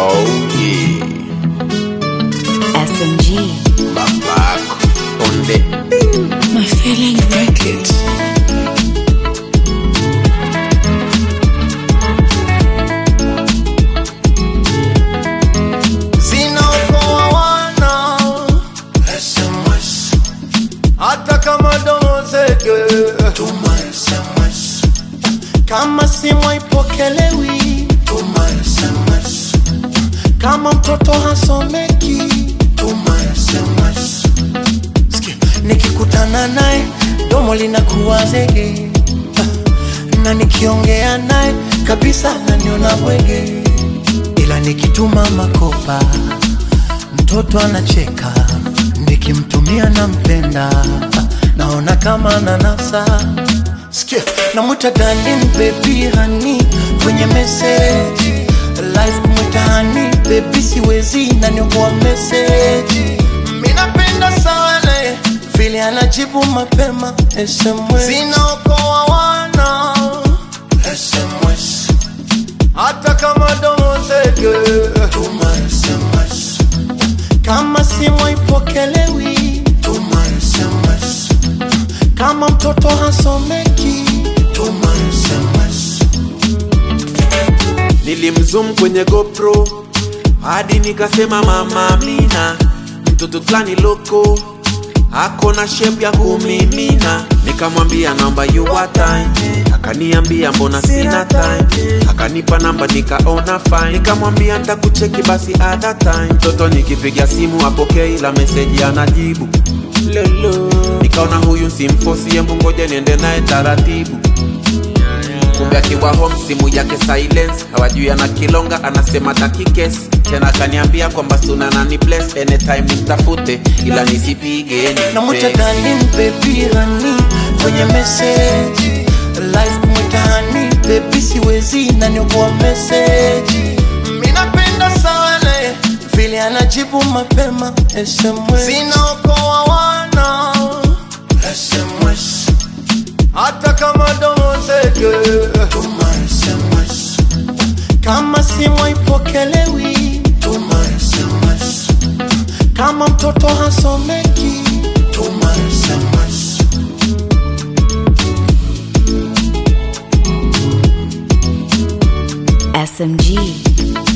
Oh yeah, SMG. babako on the My feeling records. zinaokoa wana SMS hata kama domo zege tuma SMS kama simu haipokelewi tuma SMS kama mtoto hasomeki tuma SMS Sikia, nikikutana naye domo linakuwa zege na nikiongea naye kabisa naniona bwege ila nikituma makopa mtoto anacheka nikimtumia nampenda naona kama nanasa sikia namwita darling baby hani kwenye meseji live kumwita hani baby siwezi naniokoa meseji minapenda sana vile anajibu mapema SMS zinaokoa wana SMS hata kama domo zege tuma SMS kama simu haipokelewi tuma SMS kama mtoto hasomeki tuma SMS nilimzoom kwenye GoPro hadi nikasema mama Amina, mtoto fulani loko ako na shape ya kumimina. Nikamwambia naomba you are time, akaniambia mbona sina time, akanipa namba nikaona fine, nikamwambia nitakucheki basi other time. Mtoto nikipiga simu apokei, ila meseji anajibu lolo, nikaona huyu simfosie, ngoja niende naye taratibu kumbe akiwa home simu yake silence hawajui ana kilonga anasema takikes tena akaniambia kwamba suna nani bless anytime nimtafute ila nisipige namwita ni darling baby hani kwenye meseji live kumwita hani baby siwezi naniokoa meseji minapenda sana vile anajibu mapema SMS zinaokoa wana SMS hata kama domo zege tuma SMS kama simu haipokelewi tuma SMS kama mtoto hasomeki tuma SMS SMG.